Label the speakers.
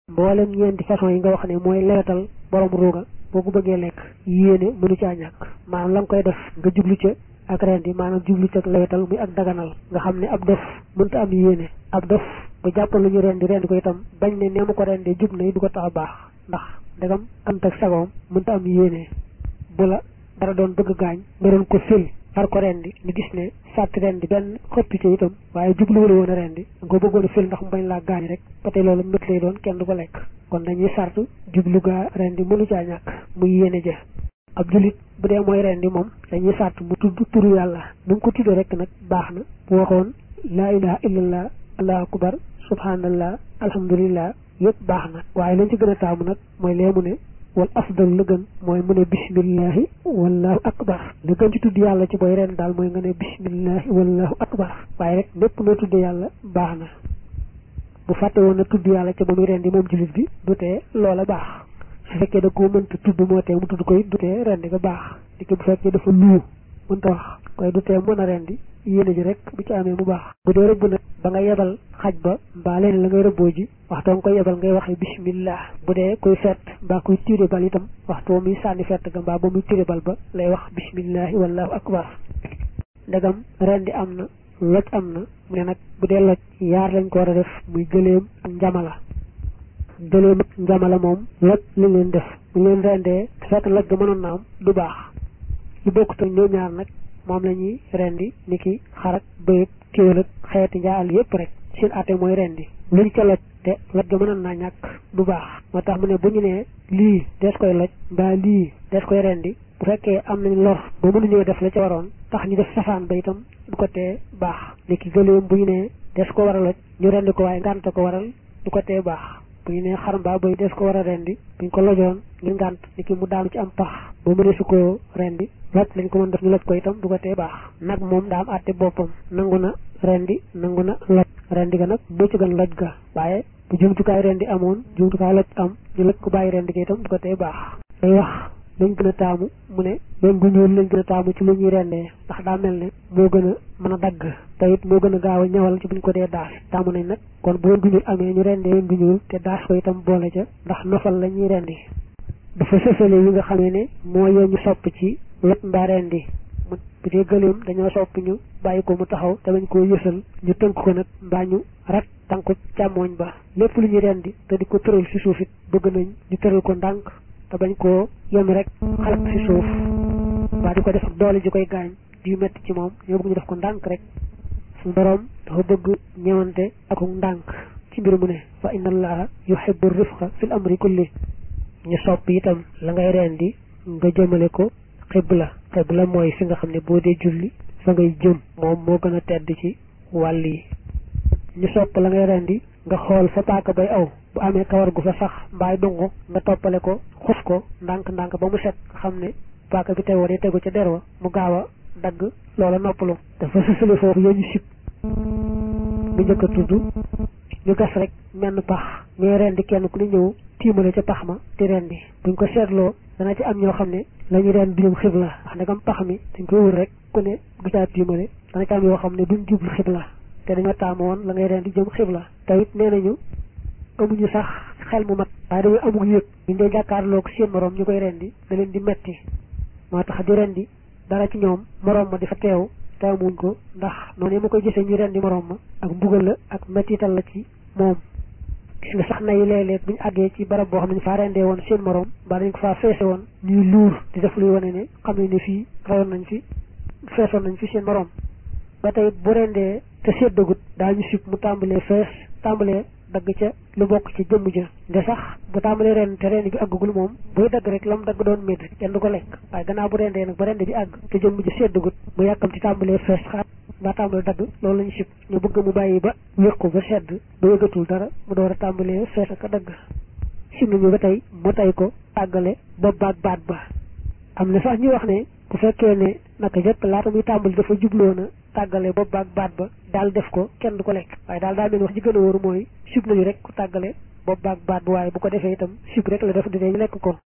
Speaker 1: mboolem ñeenti façon yi nga wax ne mooy lewetal borom ruuga boo ko bëggee lekk yéene mënu caa ñàkk maanaam la nga koy def nga jublu ca ak rendi maanaam jublu ca ak lewetal muy ak daganal nga xam ne ab dof mënta am yéene ab dof bu jàppal lu ñu rendi rendi ko itam bañ ne nee ma ko rendee jub na du ko tax a baax ndax ndegam ant ak sagoom mënta am yéene bu la dara doon bëgg gaañ nga doon ko fil far ko rendi ñu gis ne sàtti rendi benn xëppi ca itam waaye jubluwula woon a rendi nga ko bëggoon a fil ndax mu bañ laa gaañ rek ba tey loolu mét lay doon kenn du ko lekk kon dañuy sartu jublu gaa rendi mënu caa ñàkk muy yéene ja ab julit bu dee mooy rendi moom dañuy sart mu tudd turu yàlla nu mu ko tuddee rek nag baax na bu waxoon laa ilaha illallah allahu akbar subhanallah alhamdulillah yëpp baax na waaye lañ ci gën a taamu nag mooy lee mu ne wal afdal la gën mooy mu ne bismillahi wallahu akbar la gën ci tudd yàlla ci booy ren daal mooy nga ne bismillahi wallahu akbar waaye rek lépp noo tudd yàlla baax na bu fàtte woon na tudd yàlla ca ba muy rendi moom jullit bi du tee loola baax su fekkee da koo mënta tudd moo tee mu tudd ko it du tee rendi nga baax di ko bu fekkee dafa luu mënta wax koy du tee mën a rendi yéene ji rek bu ci amee mu baax bu dee rëbb nag ba nga yebal xaj ba mbaa leen la ngay rëbboo ji waxtoo nga koy yebal ngay waxee bismillah bu dee kuy fett mbaa kuy tiire bal itam waxtoo muy sànni fett ga mbaa ba muy tiire bal ba lay wax bismillahi wallahu akbar ndegam rendi am na loj am na mu ne nag bu dee loj yaar lañ ko war a def muy gëléem ak njamala gëléem ak njamala moom loj lañ leen def bu leen rendee te fekk loj ga mënoon na am du baax lu bokkut ak ñoo ñaar nag moom la ñuy rendi ni ki xarak bëyëg kéwél ak xeeti njaal yépp rek seen atte mooy rendi luñ ca loj te loj ga mënoon naa ñàkk du baax moo tax mu ne bu ñu nee lii des koy loj mbaa lii des koy rendi bu fekkee am nañ lor ba mënuñoo def la ca waroon tax ñu def safaan ba itam du ko tee baax ni ki gëléem bu ñu nee des ko war a loj ñu rendi ko waaye ngànt ko waral du ko tee baax bu ñu nee xar mbaa bëy des ko war a rendi buñ ko lojoon ngir ngànt ni ki mu daanu ci am pax ba mënee su ko rendi loj lañ ko mën def ñu loj ko itam du ko tee baax nag moom daa am àtte boppam nangu na rendi nangu na loj rendi ga nag moo ci gën loj ga waaye bu jumtukaay rendi amoon jumtukaay loj am ñu loj ko bàyyi rendi ga itam du ko tee baax day wax lañ gën a taamu mu ne lañ gu ñuul lañ gën a taamu ci lu ñuy rendee ndax daa mel ne moo gën a mën a dagg te it moo gën a gaaw a ñawal ci buñ ko dee daas taamu nañ nag kon bu leen gu ñuul amee ñu rendee leen gu ñuul te daas ko itam boole ca ndax nofal la ñuy rendi dafa sësale yi nga xamee ne moo yee ñu sopp ci wet mbaa rendi mu bu dee gëléem dañoo sopp ñu bàyyi ko mu taxaw te bañ koo yësal ñu tënk ko nag mbaa ñu rat tànku càmmooñ ba lépp lu ñuy rendi te di ko tëral si suuf it bëgg nañ ñu tëral ko ndànk te bañ koo yem rek xalak si suuf waa di ko def ak doole ji koy gaañ di metti ci moom ñoo bëgg ñu def ko ndànk rek suñu boroom dafa bëgg ñëwante ak ndànk ci mbir mu ne fa inna allaha yuhibbu rifqa fil amri kulli ñu sopp itam la ngay rendi nga jëmale ko xibla xibla mooy fi nga xam ne boo dee julli fa ngay jëm moom moo gën a tedd ci wàll yi ñu sopp la ngay rendi nga xool fa paaka bay aw bu amee kawar gu fa sax mbaay dungu nga toppale ko xus ko ndànk-ndànk ba mu set nga xam ne paaka bi tegoo dee tegu ca der wa mu gaaw a dagg loola noppalu dafa sësale foofu yooyu sib bu njëkk a tudd ñu gas rek menn pax ñooy rendi kenn ku ne ñëw tiimale ca pax ma di rendi buñ ko seetloo dana ci am ñoo xam ne la ñu rend jëm xibla wax ndegam pax mi dañ koy wër rek ku ne du caa tiimale dana ci am yoo xam ne duñ jublu xibla te dañoo taamu woon la ngay rendi jëm xibla te it nee nañu amuñu sax xel mu mat waaye dañuy amul yëg ñu dee jàkkaarloog seen morom ñu koy rendi da leen di metti moo tax di rendi dara ci ñoom morom ma di fa teew taamuñ ko ndax noonu ma koy gisee ñu rendi morom ma ak mbugal la ak mettital la ci moom gis nga sax na yi léeg-léeg bu ñu àggee ci barab boo xam ne ñu faa rendee woon seen morom mbaa dañ ko faa feese woon ñuy luur di def luy wane ne xam ne ne fii rayoon nañ fi feesoon nañ fi seen morom ba tey bu rendee te seddagut daañu sib mu tàmbalee fees tàmbalee dagg ca lu bokk ci jëmm ja nde sax bu tàmbalee ren te ren bi àggagul moom buy dagg rek la mu dagg doon métti kenn du ko lekk waaye gannaaw bu rendee nag ba rende bi àgg te jëmm ja seddagut mu yàkkam ci tàmbalee fees xaat mbaa tàmbalee dagg loolu lañu sib ñu bëgg mu bàyyi ba wéqu ba sedd ba yëgatul dara mu door a tàmbalee fees ak a dagg sib nañu ba tey mu tey ko àggale ba baat baat ba am na sax ñu wax ne bu fekkee ne naka jëkk laata muy tàmbali dafa jubloon a tàggale bopp baag baat ba daal def ko kenn du ko lekk waaye daal daa mel wax ji gën a wóoru mooy sib nañu rek ku tàggale bopp baag baat ba waaye bu ko defee itam sib rek la def di ñu lekk ko